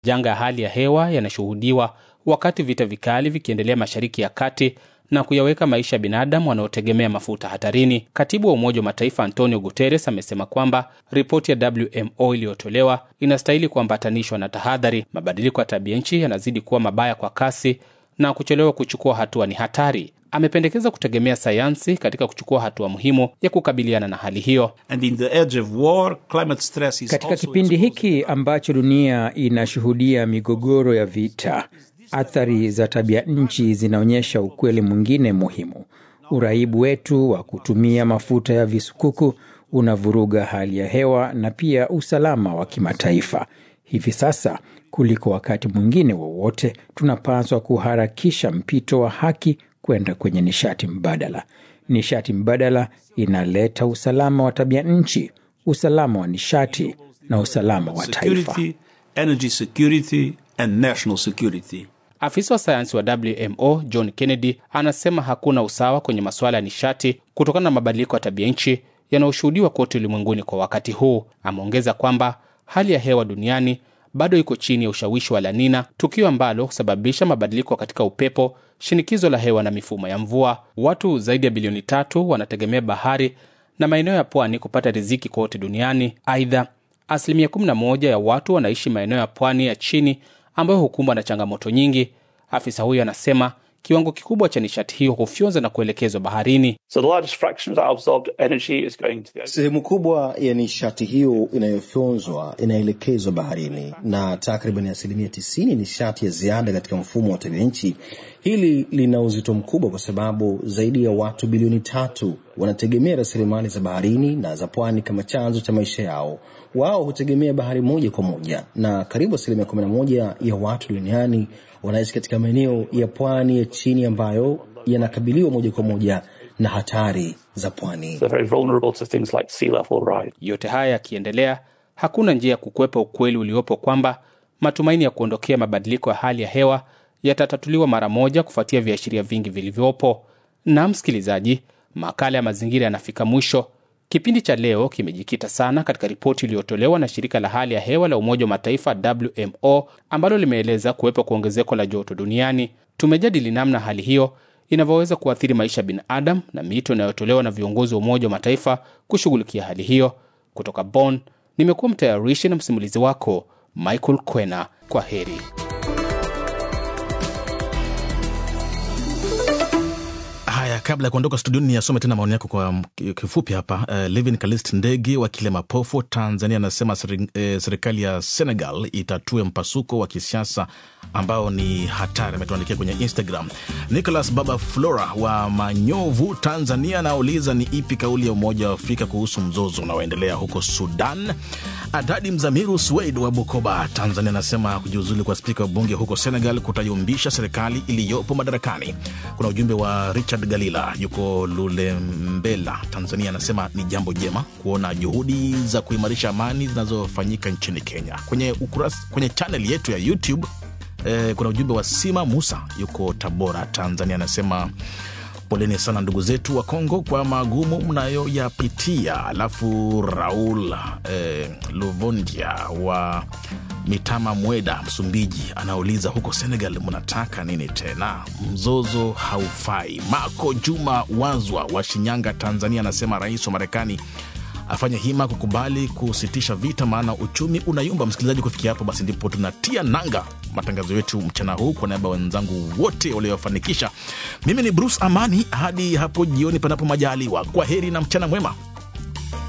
Janga ya hali ya hewa yanashuhudiwa wakati vita vikali vikiendelea Mashariki ya Kati na kuyaweka maisha ya binadamu wanaotegemea mafuta hatarini. Katibu wa Umoja wa Mataifa Antonio Guterres amesema kwamba ripoti ya WMO iliyotolewa inastahili kuambatanishwa na tahadhari. Mabadiliko ya tabia nchi yanazidi kuwa mabaya kwa kasi na kuchelewa kuchukua hatua ni hatari. Amependekeza kutegemea sayansi katika kuchukua hatua muhimu ya kukabiliana na hali hiyo. And in the edge of war, climate stress is Katika also kipindi exposed- hiki ambacho dunia inashuhudia migogoro ya vita, athari za tabia nchi zinaonyesha ukweli mwingine muhimu. Uraibu wetu wa kutumia mafuta ya visukuku unavuruga hali ya hewa na pia usalama wa kimataifa. Hivi sasa kuliko wakati mwingine wowote, tunapaswa kuharakisha mpito wa haki kwenda kwenye nishati mbadala. Nishati mbadala inaleta usalama wa tabia nchi, usalama wa nishati na usalama wa taifa. security, energy security and national security. Afisa wa sayansi wa WMO John Kennedy anasema hakuna usawa kwenye masuala ya nishati kutokana na mabadiliko ya tabia nchi yanayoshuhudiwa kote ulimwenguni kwa wakati huu. Ameongeza kwamba hali ya hewa duniani bado iko chini ya ushawishi wa La Nina, tukio ambalo husababisha mabadiliko katika upepo, shinikizo la hewa na mifumo ya mvua. Watu zaidi ya bilioni tatu wanategemea bahari na maeneo ya pwani kupata riziki kote duniani. Aidha, asilimia 11 ya watu wanaishi maeneo ya pwani ya chini ambayo hukumbwa na changamoto nyingi. Afisa huyo anasema kiwango kikubwa cha nishati hiyo hufyonza na kuelekezwa baharini. So the largest fraction of that absorbed energy is going to the ocean. Sehemu kubwa ya nishati hiyo inayofyonzwa inaelekezwa baharini na takriban asilimia tisini nishati ya ziada katika mfumo wa tabia nchi. Hili lina uzito mkubwa kwa sababu zaidi ya watu bilioni tatu wanategemea rasilimali za baharini na za pwani kama chanzo cha maisha yao. Wao hutegemea bahari moja kwa moja, na karibu asilimia kumi na moja ya watu duniani wanaishi katika maeneo ya pwani ya chini ambayo yanakabiliwa moja kwa moja na hatari za pwani. They're very vulnerable to things like sea level rise. Yote haya yakiendelea, hakuna njia ya kukwepa ukweli uliopo kwamba matumaini ya kuondokea mabadiliko ya hali ya hewa yatatatuliwa mara moja kufuatia viashiria vingi vilivyopo. Na msikilizaji, makala ya mazingira yanafika mwisho. Kipindi cha leo kimejikita sana katika ripoti iliyotolewa na shirika la hali ya hewa la Umoja wa Mataifa WMO ambalo limeeleza kuwepo kwa ongezeko la joto duniani. Tumejadili namna hali hiyo inavyoweza kuathiri maisha ya binadamu na mito inayotolewa na viongozi wa Umoja wa Mataifa kushughulikia hali hiyo. Kutoka Bonn, nimekuwa mtayarishi na msimulizi wako Michael Kwena. Kwa heri. Haya, kabla ya kuondoka studioni, niyasome tena maoni yako kwa m- kifupi hapa. Uh, Levin Kalist Ndege wa Kilemapofu, Tanzania, anasema seri- eh, serikali ya Senegal itatue mpasuko wa kisiasa ambao ni hatari. Ametuandikia kwenye Instagram. Nicholas Baba Flora wa Manyovu, Tanzania, anauliza ni ipi kauli ya Umoja wa Afrika kuhusu mzozo unaoendelea huko Sudan. Adadi Mzamiru Swed wa Bukoba, Tanzania, anasema kujiuzulu kwa spika wa bunge huko Senegal kutayumbisha serikali iliyopo madarakani. Kuna ujumbe wa Richard Galila, yuko Lulembela, Tanzania, anasema ni jambo jema kuona juhudi za kuimarisha amani zinazofanyika nchini Kenya. Kwenye ukurasa, kwenye chaneli yetu ya YouTube eh, kuna ujumbe wa Sima Musa, yuko Tabora, Tanzania, anasema poleni sana ndugu zetu wa Kongo kwa magumu mnayoyapitia. Alafu Raul eh, Luvondia wa Mitama Mweda, Msumbiji, anauliza huko Senegal mnataka nini tena? Mzozo haufai. Mako Juma Wazwa wa Shinyanga, Tanzania, anasema rais wa Marekani afanye hima kukubali kusitisha vita, maana uchumi unayumba. Msikilizaji, kufikia hapo basi ndipo tunatia nanga matangazo yetu mchana huu. Kwa niaba ya wenzangu wote waliofanikisha, mimi ni Bruce Amani. Hadi hapo jioni, panapo majaliwa. Kwa heri na mchana mwema.